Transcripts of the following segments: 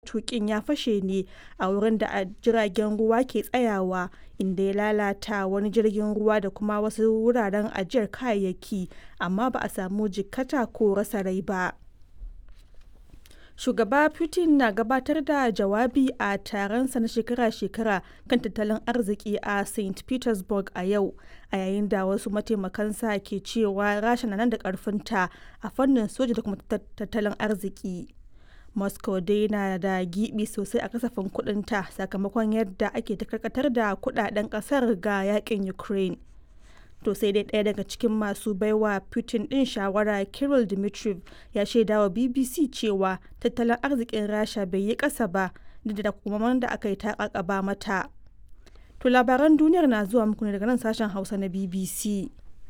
matukin ya fashe ne a wurin da jiragen ruwa ke tsayawa inda ya lalata wani jirgin ruwa da kuma wasu wuraren ajiyar kayayyaki amma ba a samu jikkata ko rasa rai ba. Shugaba Putin na gabatar da jawabi a taronsa na shekara-shekara kan tattalin arziki a St. Petersburg a yau, a yayin da wasu mataimakansa ke cewa Rasha na nan da ƙarfinta a fannin soja da kuma tattalin arziki. Moscow dai na da gibi sosai a kasafin kudinta sakamakon yadda ake ta karkatar da kudaden kasar ga yakin Ukraine. To sai dai ɗaya daga cikin masu baiwa Putin ɗin shawara Kirill Dmitriev ya shaida wa BBC cewa tattalin arzikin Rasha bai yi ƙasa ba duk da takunkuman da aka yi ta ƙaƙaba mata. To labaran duniyar na zuwa muku ne daga nan sashen Hausa na BBC.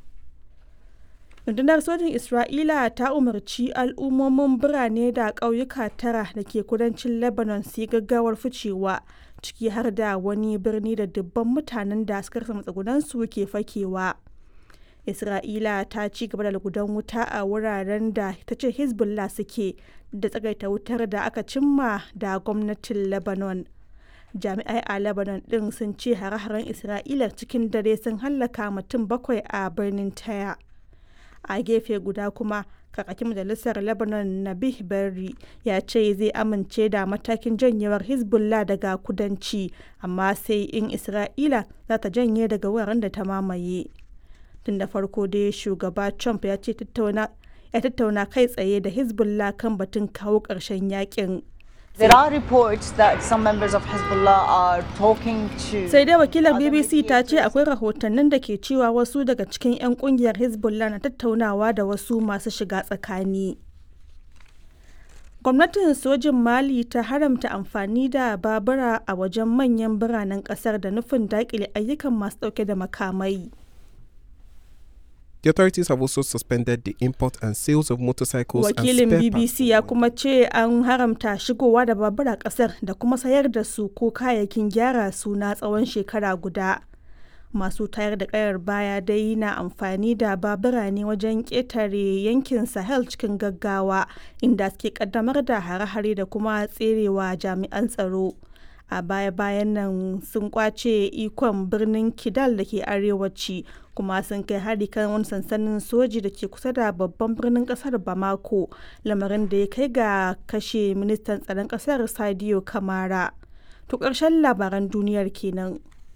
rundunar sojin isra'ila ta umarci al'ummomin birane da ƙauyuka tara da ke kudancin lebanon su yi gaggawar ficewa ciki har da wani birni da dubban mutanen da suka rasa matsugunansu ke fakewa isra'ila ta ci gaba da lugudan wuta a wuraren da ta ce hezbollah suke da tsagaita wutar da aka cimma da gwamnatin lebanon jami'ai a lebanon din sun ce hare-haren isra'ila cikin dare sun hallaka mutum bakwai a birnin taya a gefe guda kuma kakakin majalisar lebanon nabih berri ya ce zai amince da matakin janyewar hezbollah daga kudanci amma sai in isra'ila za ta janye daga wuraren da ta mamaye tun da farko dai shugaba trump ya ce ya tattauna kai tsaye da hezbollah kan batun kawo ƙarshen yakin There are reports that some members of Hezbollah are talking to sai dai wakilar bbc ta ce akwai rahotannin da ke cewa wasu daga cikin 'yan kungiyar hezbollah na tattaunawa da wasu masu shiga tsakani gwamnatin sojin mali ta haramta amfani da babura a wajen manyan biranen kasar da nufin dakile ayyukan masu dauke da makamai The authorities have also suspended the import and sales of motorcycles wakilin and spare bbc ya kuma ce an haramta shigowa da babura kasar da kuma sayar da su ko kayayyakin gyara su na tsawon shekara guda masu tayar da kayar baya dai na amfani da babura ne wajen ƙetare yankin sahel cikin gaggawa inda suke kaddamar da hare-hare da kuma tserewa jami'an tsaro a baya-bayan nan sun kwace ikon birnin kidal da ke arewaci kuma sun kai hari kan wani sansanin soji da ke kusa da babban birnin kasar bamako lamarin da ya kai ga kashe ministan tsaron kasar sadio kamara to ƙarshen labaran duniyar kenan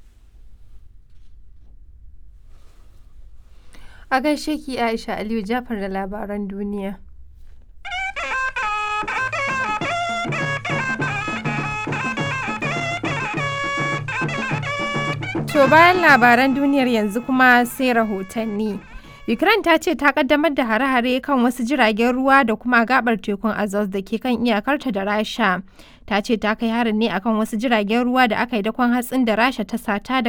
A gaishe ki Aisha Aliyu Jafar da labaran duniya. To bayan labaran duniyar yanzu kuma sai rahotanni. Ukraine ta ce ta kaddamar da hare-hare kan wasu jiragen ruwa da kuma gabar tekun Azov da ke kan iyakarta da Rasha. Ta ce ta kai harin ne akan wasu jiragen ruwa da aka yi dakon hatsin da Rasha ta sata daga